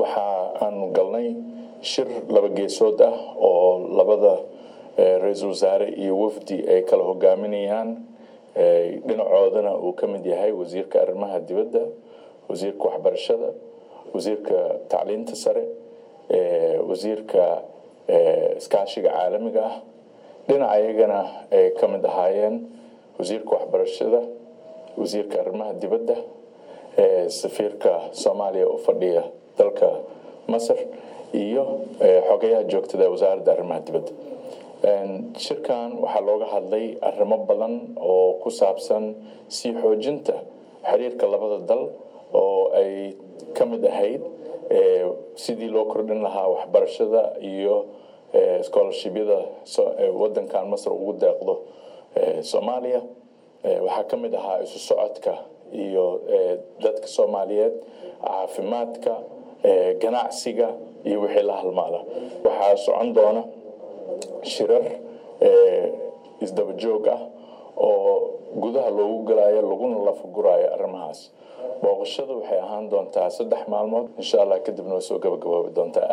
waxa aanu galnay shir laba geesood ah oo labada ra-iisul wasaare iyo wafdi ay kala hogaaminayaan dhinacoodana uu ka mid yahay wasiirka arrimaha dibadda wasiirka waxbarashada wasiirka tacliinta sare wasiirka iskaashiga caalamiga ah dhinaca iyagana ay ka mid ahaayeen wasiirka waxbarashada wasiirka arrimaha dibadda safiirka soomaaliya u fadhiya dalka masar iyo xogayaha joogtada ee wasaaradda arrimaha dibadda shirkan waxaa looga hadlay arrimo badan oo ku saabsan sii xoojinta xiriirka labada dal oo ay ka mid ahayd sidii loo kordhin lahaa waxbarashada iyo scholarshibyada wadankan masar ugu deeqdo soomaaliya waxaa ka mid ahaa isu socodka iyo dadka soomaaliyeed caafimaadka ganacsiga iyo wixii la halmaala waxaa socon doona shirar isdaba joog ah oo gudaha loogu galaayo laguna lafaguraayo arrimahaas booqashadu waxay ahaan doontaa saddex maalmood insha allah kadibna waa soo gabagaboobi doontaa